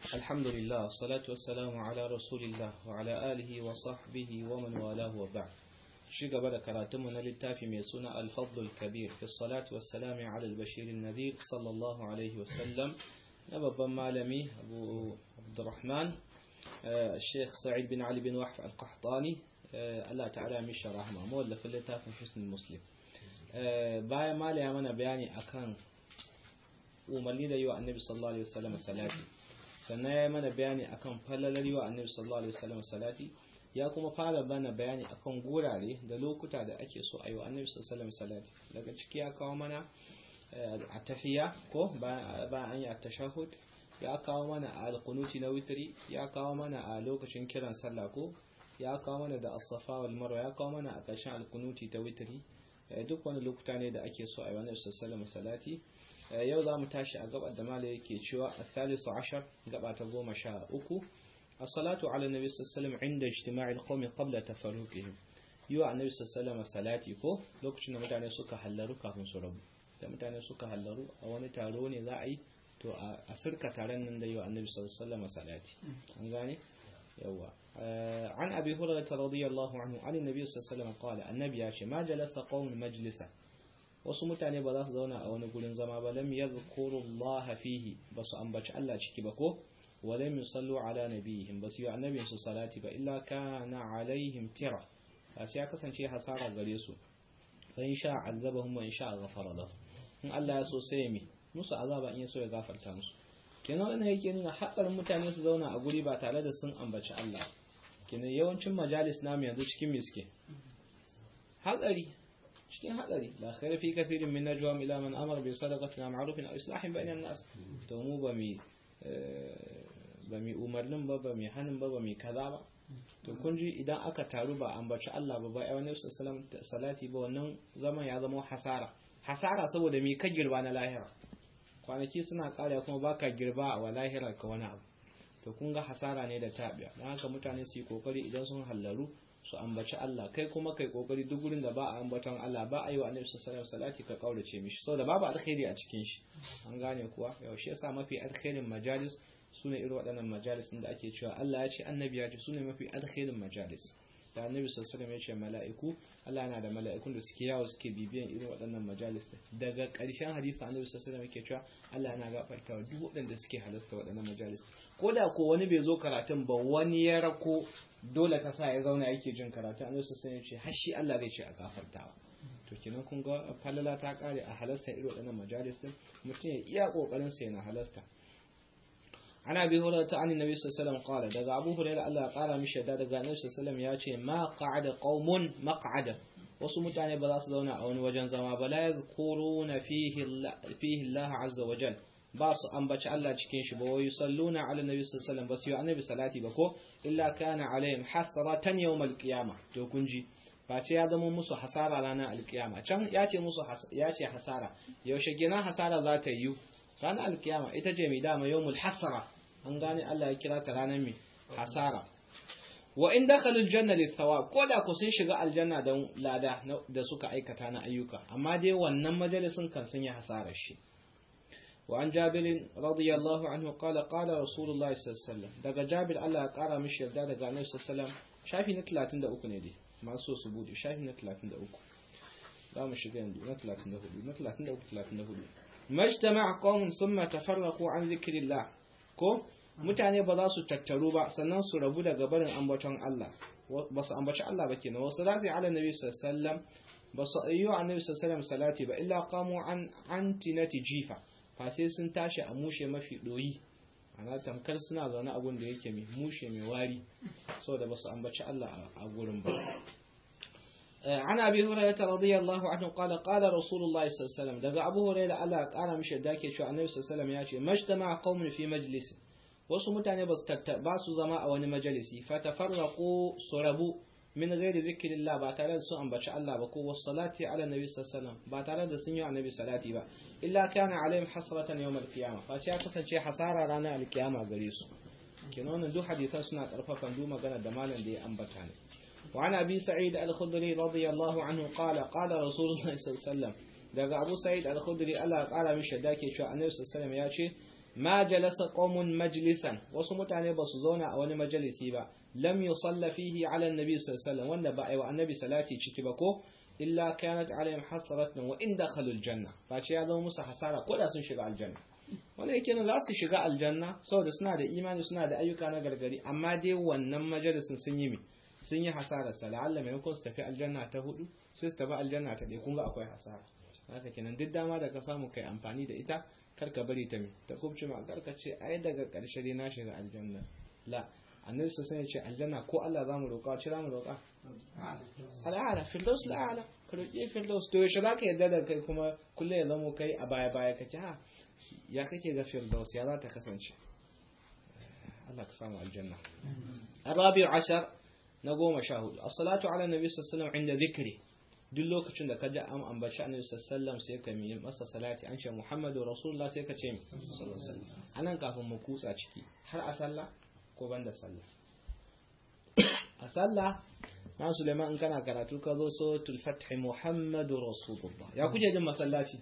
الحمد لله والصلاة والسلام على رسول الله وعلى آله وصحبه ومن والاه وبعد شيء قبل كراتم للتافي ميسونا الفضل الكبير في الصلاة والسلام على البشير النذير صلى الله عليه وسلم نبابا مالمي أبو عبد الرحمن الشيخ سعيد بن علي بن وحف القحطاني الله تعالى مش رحمه مولف اللتافي حسن المسلم bayan mala ya mana bayani akan umarni da yi wa annabi sallallahu alaihi wasallam salati sannan ya mana bayani akan falalar yi wa annabi sallallahu alaihi wasallam salati ya kuma fara bana bayani akan gurare da lokuta da ake so a yi wa annabi sallallahu alaihi wasallam salati daga ciki ya kawo mana a tahiya ko bayan an yi a tashahud ya kawo mana a alkunuti na witri ya kawo mana a lokacin kiran sallah ko ya kawo mana da as-safa wal marwa ya kawo mana a ƙarshen alkunuti ta witri duk wani lokuta ne da ake so a yi wani sassalama salati yau za mu tashi a gabar da mala yake cewa a thalisu ashar gaba ta goma sha uku a salatu ala nabi sassalam inda ijtima'il qawmi qabla tafarruqihim yi wa annabi sassalama salati ko lokacin da mutane suka hallaru kafin su rabu da mutane suka hallaru a wani taro ne za a yi to a sirka taron nan da yi wa annabi sassalama salati an gane yawa عن أبي هريرة رضي الله عنه عن النبي صلى الله عليه وسلم قال النبي ياشي ما جلس قوم مجلسا wasu mutane ba za su zauna a wani gurin zama ba lam yadhkuru Allah fihi ba su ambaci Allah ciki ba ko wa lam yusallu ala nabiyihim ba su yi annabin su salati ba illa kana alaihim tira ba ya kasance hasara gare su fa in sha azabahum wa in sha ghafara lahum in Allah ya so sai mi musu azaba in ya so ya gafarta musu kenan wannan yake nuna hatsarin mutane su zauna a guri ba tare da sun ambaci Allah kenan yawancin majalis namu yanzu cikin miske hatsari cikin hatsari la khaira fi kathirin min najwa ila man amara bi sadaqatin aw ma'rufin aw islahin bainan nas to mu ba mi ba mi umarnin ba ba mi hanin ba ba mi kaza ba to kun ji idan aka taru ba ambaci Allah ba ba ayyuhan sallam salati ba wannan zaman ya zama hasara hasara saboda mi ka girba na lahira kwanaki suna kare kuma baka girba a lahirar ka wani abu to kun ga hasara ne da tabiya don haka mutane su yi kokari idan sun hallaru su ambaci Allah kai kuma kai kokari duk gurin da ba a ambaton Allah ba a yi wa annabi sallallahu alaihi salati ka kaurace mishi saboda babu alkhairi a cikin shi an gane kuwa yaushe yasa mafi alkhairin majalis sune irin waɗannan majalis da ake cewa Allah ya ce annabi ya ce sune mafi alkhairin majalis da annabi sallallahu alaihi ya ce mala'iku Allah yana da mala'ikun da suke yawo suke bibiyan irin waɗannan majalis daga ƙarshen hadisi annabi sallallahu alaihi yake cewa Allah yana gafarta wa duk waɗanda suke halasta waɗannan majalis ko da ko wani bai zo karatun ba wani ya rako dole ta sa ya zauna yake jin karatu annabi sallallahu alaihi ya ce har shi Allah zai ce a gafartawa to kenan kun ga falala ta kare a halasta irin waɗannan majalis din mutum ya iya kokarin sa yana halasta عن ابي هريره عن النبي صلى الله عليه وسلم قال daga abu hurairah Allah ya kara mishi da daga annabi sallallahu alaihi ya ce ma qa'ada qaumun maq'ada wasu mutane ba za su zauna a wani wajen zama ba la yazkuruna fihi fihi Allah azza wa jal ba su ambaci Allah cikin shi ba wa yusalluna ala nabi sallallahu alaihi wasallam ba su yi annabi salati ba ko illa kana alaihim hasratan yawm alqiyama to kun ji face ya zama musu hasara ranar alkiyama can ya ce musu ya ce hasara yaushe gina hasara za ta yi ranar alkiyama ita ce mai dama yawmul hasara an gane Allah ya kira ta ranar mai hasara wa in dakhalul janna lithawab ko da ku sun shiga aljanna don lada da suka aikata na ayyuka amma dai wannan majalisin kan sun yi hasarar shi wa an jabir radiyallahu anhu qala qala rasulullahi sallallahu alaihi wasallam daga jabir Allah ya kara mishi yarda daga annabi sallallahu alaihi wasallam shafi na 33 ne dai masu su bude shafi na 33 za mu shiga yanzu na 34 na 33 34 majtama qaumun thumma tafarraqu an zikrillah ko mutane ba za su tattaru ba sannan su rabu daga barin ambaton Allah ba su ambaci Allah ba kenan wasu zati ala nabi sallallahu alaihi wasallam ba su ayyu annabi sallallahu alaihi salati ba illa qamu an antinati jifa fa sai sun tashi a mushe mafi doyi ana tamkar suna zaune a gun da yake mai mushe mai wari saboda ba su ambaci Allah a gurin ba عن أبي هريرة رضي الله عنه قال قال رسول الله صلى الله عليه وسلم دقى أبو هريرة ألا قال مش داكي شو النبي صلى الله عليه وسلم ياتي ما اجتمع قوم في مجلس wasu mutane ba su zama a wani majalisi fatafarraqu surabu min ghairi zikrillah ba tare da sun ambaci Allah ba ko wassalati ala nabi sallallahu ba tare da sun yi annabi salati ba illa kana alaihim hasratan yawm alqiyamah fa ya kasance hasara ranar alqiyama gare su kenan wannan duk hadisan suna karfafan duk magana da malam da ya ambata ne وعن أبي سعيد الخدري رضي الله عنه قال قال رسول الله صلى الله عليه وسلم daga Abu Sa'id al-Khudri Allah ya kara mishi dake cewa Annabi sallallahu alaihi wasallam ya ce ma jalasa qaumun majlisan wasu mutane ba su zauna a wani majalisi ba lam yusalla fihi ala annabi sallallahu alaihi wasallam wanda ba ai wa annabi salati ciki ba ko illa kanat alaihim hasratan wa in dakhalul janna fa ce ya zama musu hasara ko da sun shiga aljanna wanda yake nan za su shiga aljanna saboda suna da imani suna da ayyuka na gargari amma dai wannan majalisin sun yi mi sun yi hasara sa la'alla maimakon su tafi aljanna ta hudu sai su tafi aljanna ta ɗaya kun ga akwai hasara haka kenan duk dama da ka samu kai amfani da ita kar ka bari ta mi ta kubce ma kar ka ce ai daga ƙarshe dai na shiga aljanna la annabi sai ya ce aljanna ko Allah zamu roƙa ci zamu roƙa al'ala firdaus la'ala ka roƙi firdaus to yaushe zaka yadda da kai kuma kullum ya zamo kai a baya baya kake ha ya kake ga firdaus ya za ta kasance Allah ka samu aljanna arabi ashar na goma sha hudu as-salatu ala nabi sallallahu alaihi inda zikri duk lokacin da ka ji an ambaci annabi sallallahu sai ka yi masa salati an ce muhammadu rasulullah sai ka ce sallallahu alaihi anan kafin mu kutsa ciki har a sallah ko banda sallah a sallah na Suleiman in kana karatu ka zo so tulfathi Muhammadu Rasulullah ya kuje jin masallaci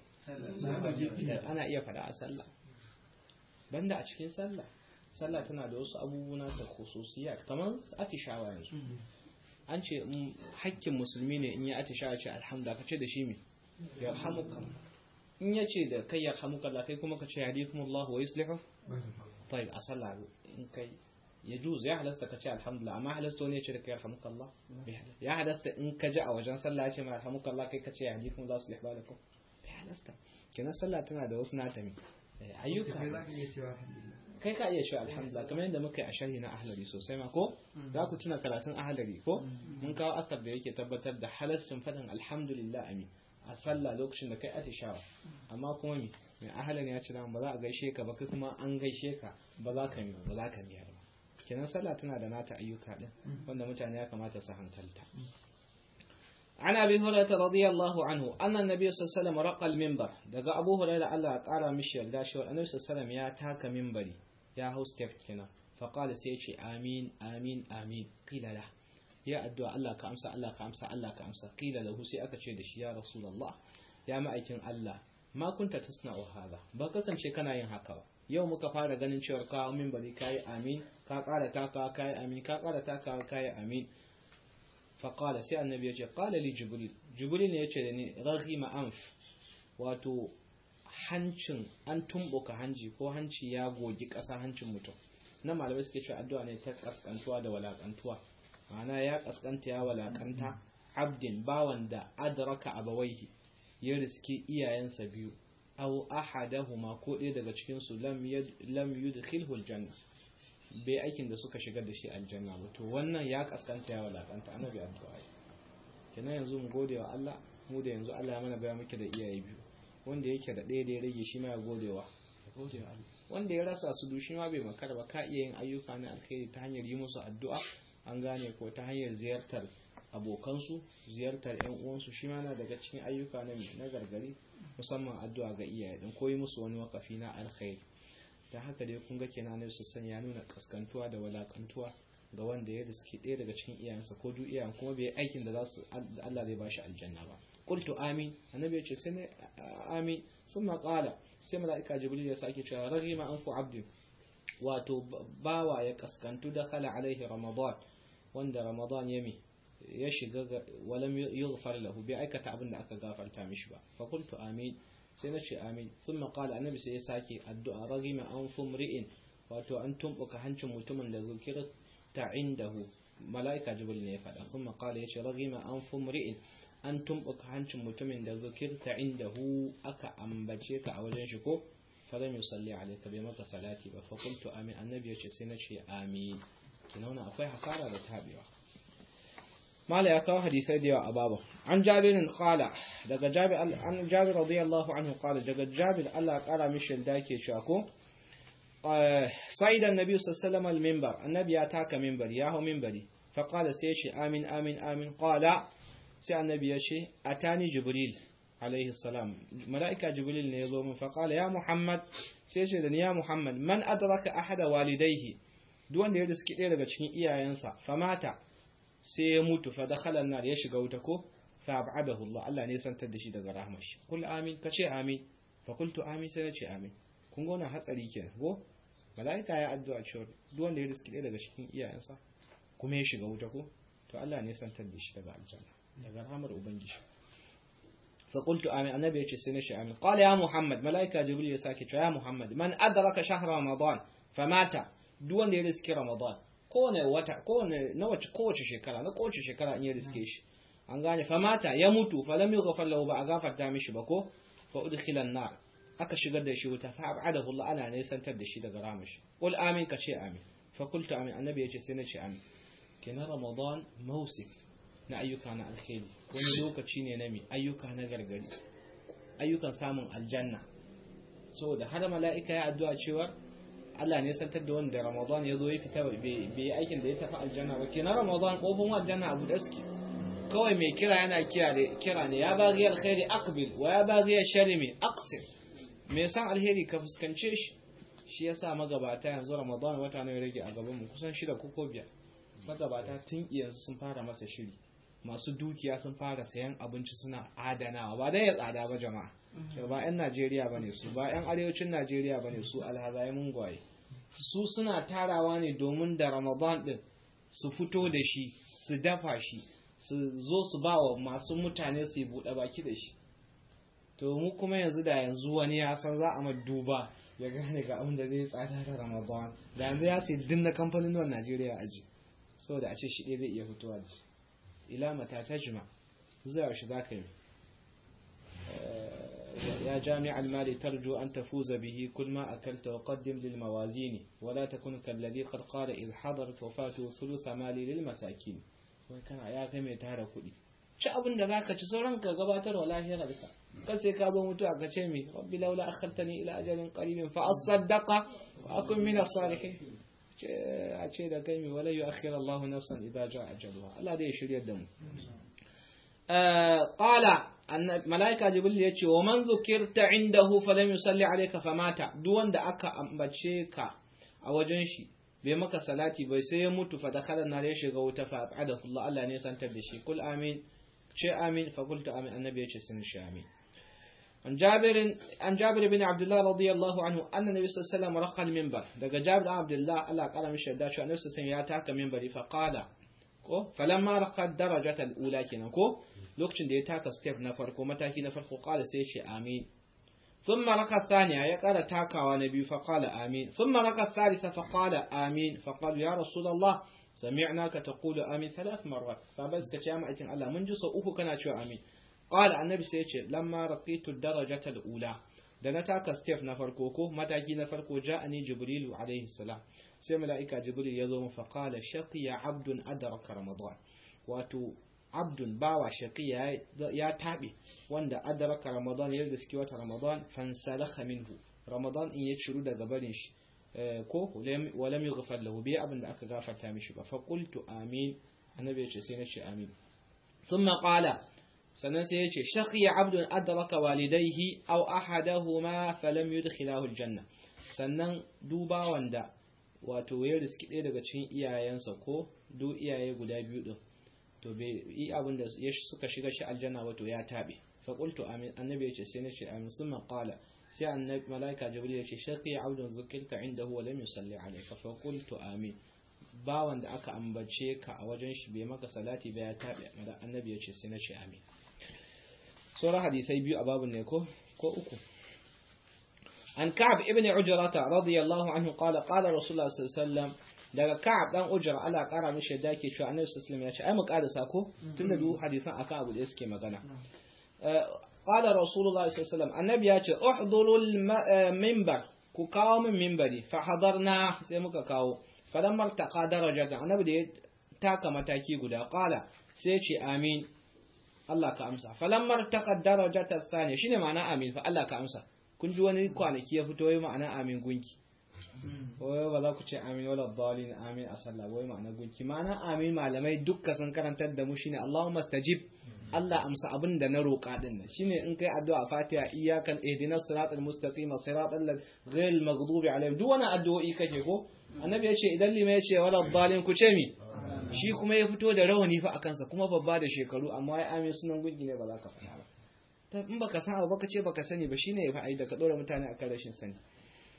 ana iya fada a sallah banda a cikin sallah sallah tana da wasu abubuwa ta khususiyya kamar atishawa yanzu an ce hakkin musulmi ne in ya atishawa ce alhamdulillah ka ce da shi me yarhamuka in ya ce da kai yarhamuka Allah kai kuma ka ce yahdikumullahu wa yuslihu طيب a sallah in kai ya juz ya halasta ka ce alhamdulillah amma halasta wani ya ce da kai yarhamukallah ya halasta in ka ji a wajen sallah ya ce ma yarhamukallah kai ka ce ya hadikum za su lihba lakum bai halasta kenan sallah tana da wasu natami ayyuka kai ka iya cewa alhamdulillah kamar yadda muka yi a sharhi na ahlari sosai ma ko za ku tuna karatun ahlari ko mun kawo asar da yake tabbatar da halastin faɗin alhamdulillah ami a sallah lokacin da kai atishawa amma kuma mi mai ahalan ya ce ba za a gaishe ka ba kai kuma an gaishe ka ba za ka ba za ka miyar ba kenan sallah tana da nata ayyuka din wanda mutane ya kamata su hankalta عن ابي هريره رضي الله عنه ان النبي صلى الله عليه وسلم رقى المنبر daga abu hurairah Allah ya kara mishi yarda shi annabi sallallahu alaihi ya taka minbari ya hau step kina fa qala sai ce amin amin amin qila la ya addu'a Allah ka amsa Allah ka amsa Allah ka amsa qila lahu sai aka ce da shi ya rasulullah ya ma'aikin Allah ma kunta tasna'u hada ba kasance kana yin haka ba yau muka fara ganin cewar ka minbari kai amin ka kara taka kai amin ka kara taka kai amin faƙala sai annabi ya ce ƙala li jibril jibril ne ya ce da ni raghima anf wato hancin an tumbuka hanji ko hanci ya gogi ƙasa hancin mutum na malamai suke cewa addu'a ne ta kaskantuwa da walakantuwa ma'ana ya kaskanta ya walakanta abdin bawan da adraka abawaihi ya riski iyayensa biyu aw ahadahuma ko ɗaya daga cikin su lam lam yudkhilhu aljanna bai aikin da suka shigar da shi aljanna ba to wannan ya kaskanta ya walakanta annabi addu'a kenan yanzu mu gode wa Allah mu da yanzu Allah ya mana baya muke da iyaye biyu wanda yake da ɗaya da ya rage shi ma ya gode wa ya gode wa Allah wanda ya rasa su dushi ma bai makara ba ka iya yin ayyuka na alkhairi ta hanyar yi musu addu'a an gane ko ta hanyar ziyartar abokansu ziyartar yan uwansu shi ma na daga cikin ayyuka na na gargari musamman addu'a ga iyaye din ko yi musu wani wakafi na alkhairi da haka dai kun ga kenan ne su ya nuna kaskantuwa da walakantuwa ga wanda ya riski ɗaya daga cikin iyayensa ko duk iyayen kuma bai aikin da za su Allah zai bashi aljanna ba qultu amin annabi ya ce sai ne amin thumma qala sai malaika jibril ya sake cewa raghima anfu abdin wato bawa ya kaskantu da khala alaihi ramadan wanda ramadan ya mi ya shiga walam yughfar lahu bai aikata abin da aka gafarta mishi ba fa qultu amin sai na ce amin sun maƙala annabi sai ya sake addu'a ragima an fumri'in wato an tumbuka hancin mutumin da zukira ta indahu mala'ika jibril ne ya faɗa sun maƙala ya ce ragima an fumri'in an tumbuka hancin mutumin da zukir ta indahu aka ambace ka a wajen shi ko falam yusalli alayka bai maka salati ba fa qultu amin annabi ya ce sai na ce amin kina akwai hasara da tabewa mala ya kawo hadisai da yawa a babu an jabirin kala daga jabir an jabir radiyallahu anhu kala daga jabir Allah ya kara mishi da yake cewa ko sa'idan nabi sallallahu alaihi minbar annabi ya taka minbar ya hau minbari fa qala sai shi amin amin amin qala sai annabi ya ce atani jibril alaihi salam malaika jibril ne ya zo min fa qala ya muhammad sai shi da ya muhammad man adraka ahada walidayhi duk wanda ya riski ɗaya daga cikin iyayensa famata sai ya mutu fa dakhala an-nar ya shiga wuta ko fa ab'adahu Allah Allah ne santar da shi daga rahmar shi kul amin kace amin fa qultu amin sai nace amin kun ga wannan hatsari kenan ko mala'ika ya addu'a cewa duk wanda ya riski ɗaya daga cikin iyayensa kuma ya shiga wuta ko to Allah ne santar da shi daga aljanna daga rahmar ubangiji fa qultu amin annabi yace sai na shi amin qala ya muhammad mala'ika jibril ya sake cewa ya muhammad man adraka shahr ramadan famata duk wanda ya riski ramadan kowane wata kowane na wace kowace shekara na kowace shekara in ya riske shi an gane famata ya mutu fa lam yughfar lahu ba a gafarta mishi ba ko fa udkhila an-nar aka shigar da shi wuta fa abadahu Allah ana ne santar da shi daga ramashi qul amin ka ce amin fa qultu amin annabi yace sai na ce amin kenan ramadan mausim na ayyuka na alkhairi wani lokaci ne na mi ayyuka na gargari ayyukan samun aljanna saboda har mala'ika ya addu'a cewa Allah ne santar da wanda ramadan ya zo ya fita bai yi aikin da ya tafi aljanna ba kenan ramadan kofin aljanna abu da suke kawai mai kira yana kira ne ya bagi alkhairi aqbil wa ya bagi sharri mai aqsir me san alheri ka fuskance shi shi yasa magabata yanzu ramadan wata ne rage a gaban mu kusan shida ko biyar magabata tun yanzu sun fara masa shiri masu dukiya sun fara sayan abinci suna adanawa ba dai ya tsada ba jama'a ba 'yan najeriya ba ne su ba 'yan arewacin najeriya ba ne su alhazai mungwaye su suna tarawa ne domin da ramadan din su fito da shi su dafa shi su zo su ba wa masu mutane su yi buɗe baki da shi to mu kuma yanzu da yanzu wani ya san za a duba ya gane ga abin da zai tsada da ramadan da yanzu ya sai dinna kamfanin nan najeriya aji saboda a ce shi ɗaya zai iya fitowa da shi ila mata ta jima zuwa shi za ka yi يا جامع المال ترجو أن تفوز به كل ما أكلت وقدم للموازين ولا تكن كالذي قد قال إذ حضرت وفاته ثلث مالي للمساكين وكان يا كم يتهرى كلي ci abin da zaka ci sauran ka gabatar wa lahirarka kar sai ka zo mutuwa ka ce mi rabbi laula akhartani ila ajalin qaribin fa asaddaqa wa akun min as-salihin a ce da kai mi wala yu'akhir Allahu nafsan idza jaa ajaluha Allah zai shiryar da mu qala malaika jibril ya ce wa man zukirta indahu falam yusalli alayka famata duk wanda aka ambace ka a wajen shi bai maka salati bai sai ya mutu fa dakhala nar ya shiga wuta fa abadahu Allah Allah ne santar da shi kul amin ce amin fa qultu amin annabi ya ce sun shi amin عن جابر عن جابر بن عبد الله رضي الله عنه أن النبي صلى الله عليه وسلم رقى المنبر دقى جابر بن عبد الله الله قال مش دا شو النبي صلى الله عليه وسلم ياتاك منبري فقال فلما رقى الدرجة الأولى كنا كو لوكشن دي تاكا ستيب نفر كو متاكي نفر كو قال سيشي آمين ثم رقى الثانية يقال تاكا ونبي فقال آمين ثم رقى الثالثة فقال آمين فقال يا رسول الله سمعناك تقول آمين ثلاث مرات فبس كتشامة الله من جسو أوكو كنا شو آمين قال النبي سيتش لما رقيت الدرجة الأولى da na taka step na farko ko mataki na farko ja'ani jibrilu alaihi salam sai mala'ika jibril ya zo mu fa qala shaqiya abdun adraka ramadan wato abdun bawa shaqiya ya tabe wanda adraka ramadan ya riski wata ramadan fansalakha minhu ramadan in ya ciru daga barin shi ko walam yughfar lahu bi abin da aka gafarta mishi ba fa qultu amin annabi ya ce sai na ce amin thumma qala sannan sai ya ce shaqiya abdun adraka walidayhi aw ahadahuma falam yudkhilahu aljanna sannan duba wanda wato ya riski ɗaya daga cikin iyayensa ko duk iyaye guda biyu din to bai yi abin da suka shiga shi aljanna wato ya tabe fa qultu amin annabi ya ce sai na ce amin summa qala sai annabi malaika jibril ya ce shaqiya abdun zukilta indahu wa lam yusalli alayka fa qultu amin bawan da aka ambace ka a wajen shi bai maka salati ba ya tabe annabi ya ce sai na ce amin sauran hadisai biyu a babin ne ko ko uku an ka'ab ibn ujrata radiyallahu anhu qala qala rasulullah sallallahu alaihi wasallam daga ka'ab dan ujra Allah kara mishi da yake cewa annabi sallallahu alaihi wasallam ya ce ai mu karasa ko tunda duk hadisan akan abu da suke magana qala rasulullah sallallahu alaihi wasallam annabi ya ce uhdurul minbar ku kawo min minbari fa hadarna sai muka kawo falamma taqa darajatan annabi da ya taka mataki guda qala sai ce amin Allah ka amsa falammar taqaddara jata thani shine ma'ana amin fa Allah ka amsa kun ji wani kwanaki ya fito yayi ma'ana amin gunki wai ba za ku ce amin wala dhalin amin a sallah wai ma'ana gunki ma'ana amin malamai dukka sun karantar da mu shine Allahumma stajib Allah amsa abin da na roƙa din nan shine in kai addu'a Fatiha iyyakan ihdinas siratal mustaqim siratal ghayril maghdubi alaihim duk wani addu'o'i kake ko annabi ya ce idan lima ya ce wala dhalin ku ce mi shi kuma ya fito da rawani fa a kansa kuma babba da shekaru amma ya amin sunan gungi ne ba za ka faɗa ba ta in baka san abu baka ce baka sani ba shine ya fa'ai da ka dora mutane akan rashin sani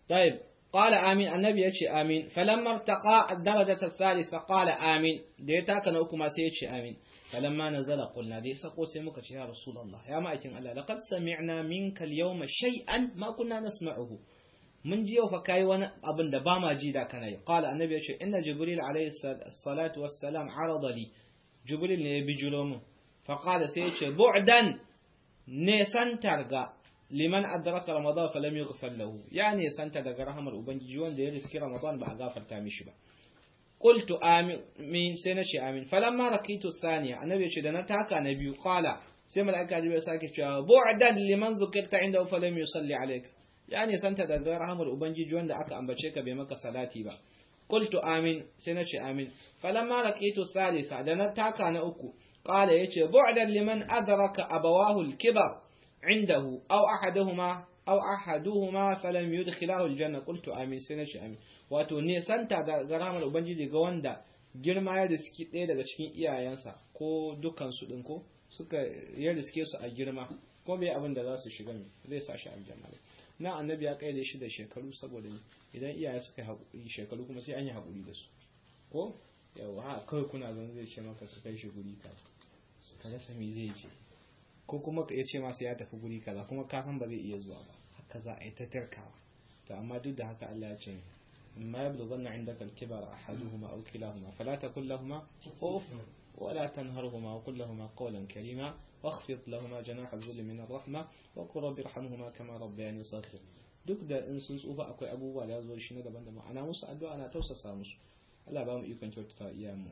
طيب قال آمين النبي يشي آمين فلما ارتقى الدرجة الثالثة قال آمين ديتا كان أكما سيشي آمين فلما نزل قلنا دي سقو سيمك يا رسول الله يا مأكين الله لقد سمعنا منك اليوم شيئا ما كنا نسمعه mun ji yau fa kai wani abin da ba ma ji da kana yi qala annabi ya ce inna jibril alayhi salatu wassalam arada li jibril ne ya bijiro mu fa qala sai ya ce bu'dan ne santar ga liman adraka ramadan fa lam yughfar lahu ya ne santa daga rahamar ubangiji wanda ya riski ramadan ba a gafarta mishi ba qultu amin sai na ce amin falamma rakitu thaniya annabi ya ce da na taka na biyu qala sai malaika jibril sake cewa bu'dan liman zukirta inda fa lam yusalli alayka ya nisanta daga rahamar ubangiji wanda aka ambace ka bai maka salati ba qultu amin sai na ce amin falamma laqitu salisa da na taka na uku qala yace bu'dan liman adraka abawahu al-kibar indahu aw ahaduhuma aw ahaduhuma falam yudkhilahu al-janna qultu amin sai na ce amin wato nisanta daga rahamar ubangiji ga wanda girma ya riski ɗaya daga cikin iyayensa ko dukkan su ɗin ko suka ya riske su a girma ko bai abin da za su shiga mai zai sa shi aljanna na annabi ya kaide shi da shekaru saboda idan iyaye suka yi haƙuri shekaru kuma sai an yi haƙuri da su ko yawa ha kawai kuna zan zai ce maka ka kai shi guri ka ka rasa me zai ce ko kuma ya ce masa ya tafi guri kaza kuma ka san ba zai iya zuwa ba haka za a yi ta tarkawa to amma duk da haka Allah ya ce ما يبلغن عندك الكبر أحدهما أو كلاهما فلا تقل لهما أوف ولا تنهرهما وقل لهما قولا كريما واخفض لهما جناح الذل من الرحمة وقل رب ارحمهما كما ربياني صغيرا duk da in sun tsufa akwai abubuwa da zo shi na daban daban ana musu addu'a ana tausasa musu Allah ba mu ikon kyautata iyayenmu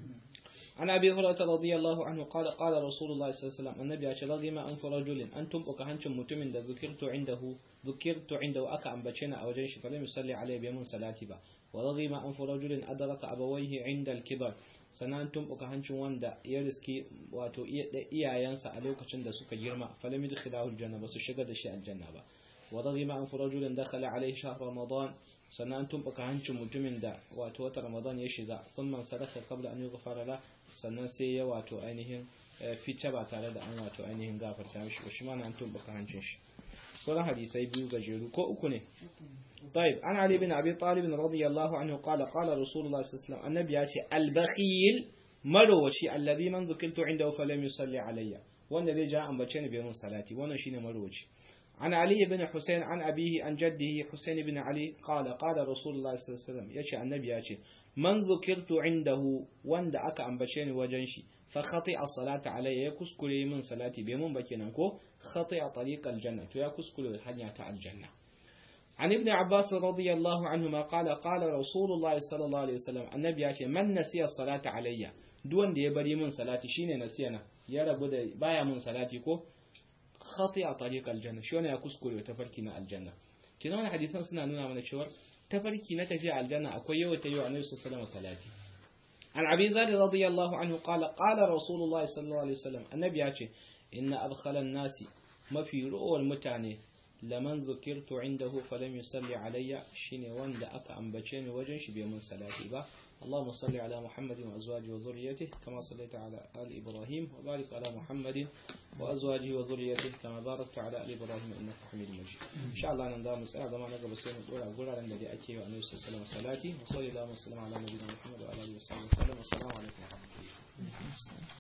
an abi hurairah radiyallahu anhu qala qala rasulullah sallallahu alaihi wasallam annabi ya ce radima an rajulin an tumbuka hancin mutumin da zukirtu indahu zukirtu indahu aka ambace ni a wajen shi fa lam yusalli alaihi bi mun salati ba wa radima an rajulin adraka abawayhi inda al-kibar sannan tumbuka hancin wanda ya riski wato iyayensa a lokacin da suka girma falam yudkhilahu aljanna ba su shiga da shi aljanna ba wa ragima an rajulin dakhala alayhi shahr ramadan sannan tumbuka hancin mutumin da wato wata ramadan ya shiga thumma sadaka qabla an yughfara la sannan sai ya wato ainihin fice ba tare da an wato ainihin gafarta mishi ba shi ma nan tumbuka hancin shi sauran hadisai biyu gajeru ko uku ne طيب عن علي بن أبي طالب رضي الله عنه قال قال رسول الله صلى الله عليه وسلم النبي ياتي البخيل مروشي الذي من ذكرت عنده فلم يصلي علي وان الذي جاء أن بچني بيوم صلاتي وانا شيني مروشي عن علي بن حسين عن أبيه عن جده حسين بن علي قال قال رسول الله صلى الله عليه وسلم ياتي النبي ياتي من ذكرت عنده وان دا أكا أن بچني وجنشي فخطئ الصلاة علي يكسكري من صلاتي بيوم بكينكو خطئ طريق الجنة يكسكري الحنية الجنة عن ابن عباس رضي الله عنهما قال قال رسول الله صلى الله عليه وسلم النبي يقول من نسي الصلاة علي دون da ya bari min salati shine nasiyana ya rabu da baya min salati ko khati'a tariq aljanna shi ya kuskure tafarki na aljanna kina wannan hadisan suna nuna mana cewa tafarki na tafiya aljanna akwai yawa ta yiwa annabi sallallahu alaihi salati an abi zar radiyallahu anhu qala qala rasulullahi sallallahu alaihi wasallam annabi ya ce inna abkhala an-nasi mafi ruwar mutane laman zukirtu indahu falam yusalli alayya shine wanda aka ambace ni wajen shi bai mun salati ba اللهم صل على محمد وأزواجه وذريته كما صليت على آل إبراهيم وبارك على محمد وأزواجه وذريته كما باركت على آل إبراهيم إنك حميد مجيد إن شاء الله نندام مسألة ما نقبل سيما نقول أقول على النبي أكي وأنه صلى الله عليه وسلم وصلي الله وسلم على نبينا محمد وعلى آله وصحبه وسلم والسلام عليكم ورحمة الله